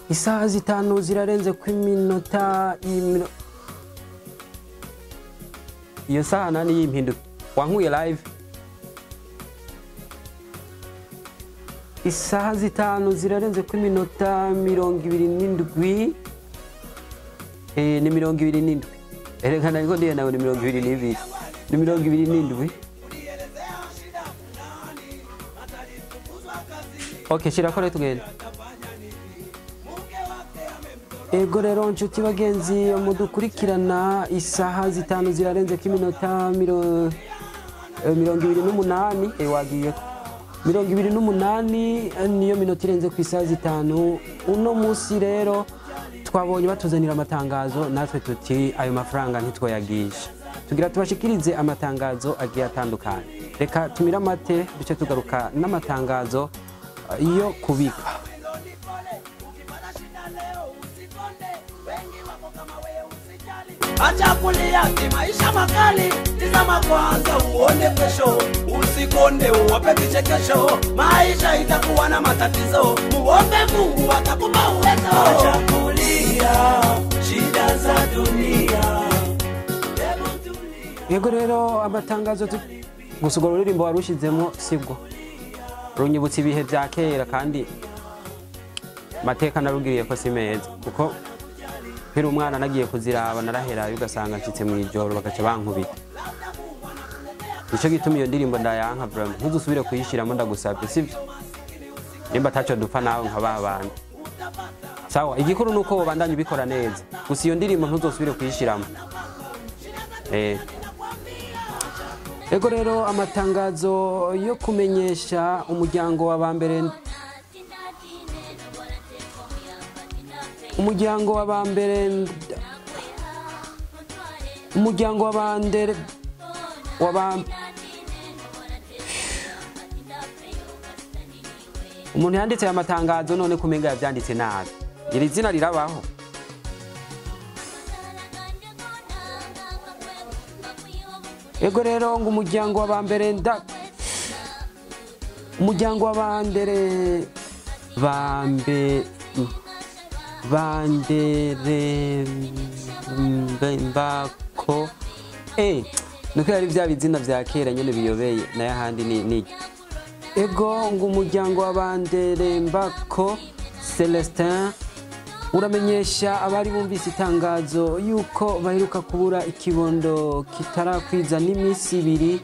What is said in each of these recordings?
isaha zitanu zirarenze ku iminota y'imino- iyo saha nani y'impinduka wankuye live isaha zitanu zirarenze ku iminota mirongo ibiri n'indwi Eh, ni mirongo ibiri n'indwi erekana ariko ndiye nawe ni mirongo ibiri n'ibiri ni mirongo ibiri n'indwi ok shirako rero tugenda ego rero nshuti bagenzi mudukurikirana isaha zitanu zirarenze ko iminota miro- eh, mirongo ibiri n'umunani eh, wagiye mirongo ibiri n'umunani eh, niyo minota irenze ku isaha zitanu uno munsi rero twabonye batuzanira amatangazo natwe tuti ayo mafaranga ntitwayagisha tugira tubashikirize amatangazo agiye atandukanye reka tumire amate duce tugaruka n'amatangazo eh, yo kubika Acha kulia ki maisha makali, tizama kwanza uone kesho, usikonde uwape vichekesho, maisha itakuwa na matatizo, muombe Mungu atakupa uwezo. Acha kulia shida za dunia, hebu tulia. yego rero amatangazo tu- gusa urwo ruririmbo warushizemo sibwo runyibutsa ibihe bya kera kandi mateka narugiriye ko si meza kuko nkiri umwana nagiye kuziraba naraherayo ugasanga nshyitse mu ijoro bagaca bankubita nicyo gituma iyo ndirimbo ndayanka burama ntuzusubire kuyishyiramo ndagusabye sibyo nimba ataco dupfa nawe nka ba bandi sawa igikuru ni uko wobandanya ubikora neza gusa iyo ndirimbo ntuzosubire kuyishyiramo eh. ego rero amatangazo yo kumenyesha umuryango wa bambere umuryango wa bambere umuryango wa bandere wa bam umuntu yanditse aya matangazo none kumenga yabyanditse nabi iri zina rirabaho ego rero ngo umuryango wa bambere nda umuryango wa bandere bambe bandere mbe- mbako eh nuko yari bya bizina vya kera nyene biyobeye nayo ahandi ni ni ego ngo umuryango wa bandere mbako celestin uramenyesha abari bumvise itangazo yuko baheruka kubura ikibondo kitarakwiza n'iminsi ibiri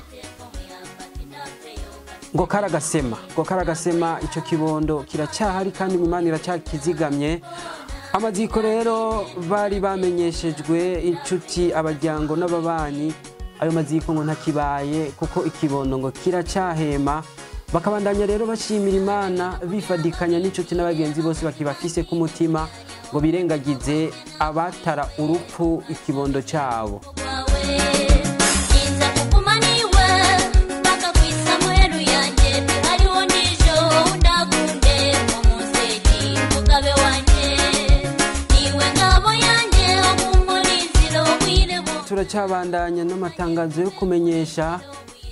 ngo karagasema ngo karagasema icyo kibondo kiracyahari kandi mu imana iracyakizigamye amaziko rero bari bamenyeshejwe inshuti abajyango n'ababanyi ayo maziko ngo ntakibaye kuko ikibondo ngo kiracyahema bakabandanya rero bashimira imana bifadikanya n'inshuti n'abagenzi bose bakibafise ku mutima ngo birengagize abatara urupfu ikibondo cyabo wawe nza kukumaniwe mpaka kwisa mweru yanjye hariho n'ijo ndakunde umuseki mugabe wanjye niwe ngabo yanjye umurinziro w'irebo turacyabandanya n'amatangazo yo kumenyesha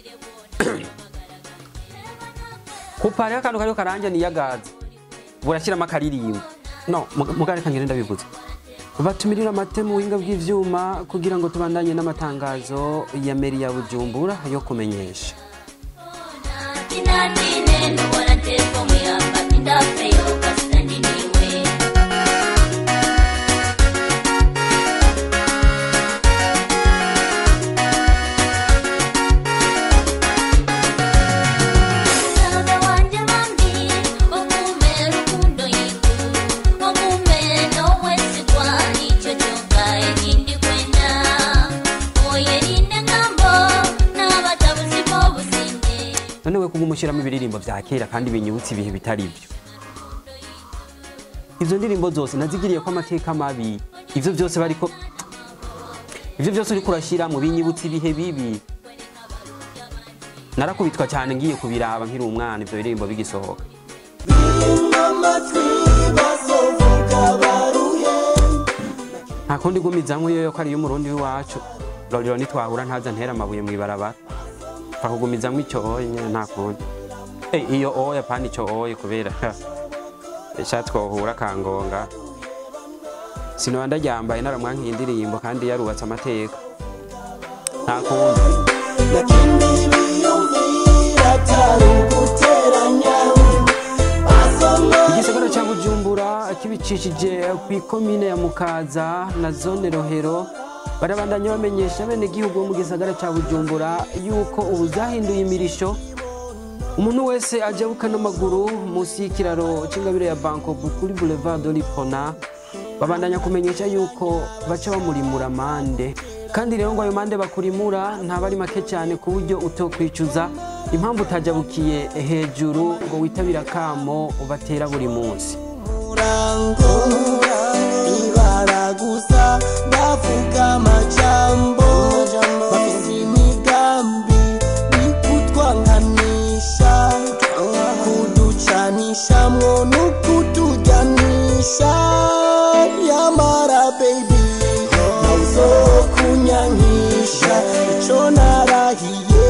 kupari akantu kariho karanja niyagaza burashyiramo akaririmbo no mugare kangire ndabivuze batumirira amate mu buhinga bw'ivyuma kugira ngo tubandanye n'amatangazo ya meri ya bujumbura yo kumenyesha tinatine nubona telefone yamba tindapeyo kasitani niwe Mwana wanje bambi okume rukundo yitu okume nowesigwa icyo cyoka ekindi kwenda oyerinde ngambo n'abatabuzi b'obusinde none we kugumushyiramo ibiririmbo vya kera kandi binyibutsa ibihe bitari byo izo ndirimbo zose nazigiriye ko amateka mabi ivyo byose bariko ivyo byose uriko urashyiramo binyibutsa ibihe bibi narakubitwa cyane ngiye kubiraba nkiri umwana ivyo biririmbo bigisohoka nta kundi gumizamwe yo ko ari y'umurundi w'iwacu rorero nitwahura ntaza ntera amabuye mw'ibarabara pakugumizamwo icyo oye nyene nta kundi Eh, iyo oya pani icyo oye kubera sha twohura kangonga sinoba ndaryambaye naramwankiye indirimbo kandi yarubatse amateka nta kundi lakini biyumvira atari uguteranya basoma igisagara cya bujumbura kibicishije ku ikomine ya mukaza na zone rohero barabandanya bamenyesha abenegihugu bo mu gisagara cya bujumbura yuko ubu zahinduye imirisho umuntu wese ajabuka n'amaguru munsi y'ikiraro cy'ingabire ya bankobu kuri boulevard doripona babandanya kumenyesha yuko baca bamurimura amande kandi rero ngo ayo mande bakurimura ntaba ari make cyane ku buryo utokwicuza impamvu utajabukiye hejuru ngo witabire akamo ubatera buri munsi murango ibara gusa bavuga amajambo bafise imigambi ikutwanganisha kuducanishamwo n'ukutujyanisha yamara baby nauzokunyankisha ico narahiye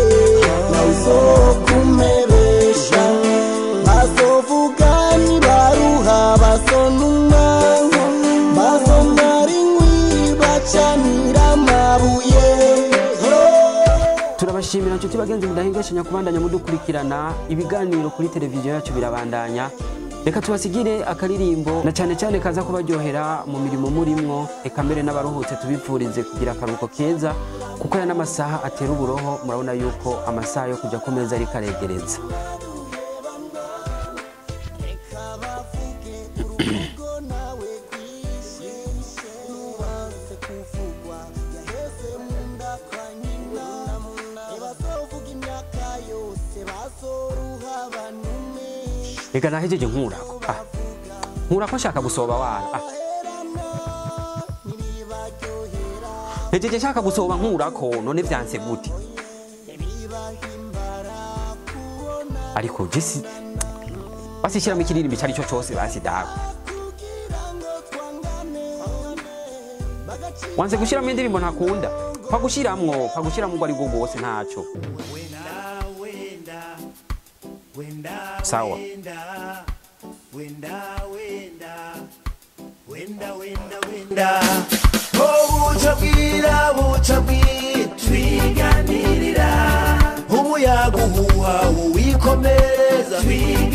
nauzokumebesha bazovuga nibaruha basonumwa bazomara inkwi bacanira amabuye turabashimira nshuti bagenzi mudahingashanya kubandanya mudukurikirana ibiganiro kuri televiziyo yacu birabandanya reka tubasigire akaririmbo na cyane cyane kaza kubaryohera mu mirimo murimwo reka mbere n'abaruhutse tubipfurize kugira akaruhuko keza kuko aya n'amasaha atera uburoho murabona yuko amasaha yo kujya ku meza ariko aregereza reka nahejeje nkurako ah. nkurako nshaka gusoba wana ah. hejeje nshaka gusoba nkurako none vyanse gute ariko jesi basishyiramo ikiririmbo icyo ari cyo cyose basi dawe wanze gushyiramo indirimbo ntakunda pa gushyiramo pa gushyiramo ubwo ari bwo bwose ntacyo sawa buca bwira buca bwitwiganirira umuyaga uhuha uwikomereza twiganirira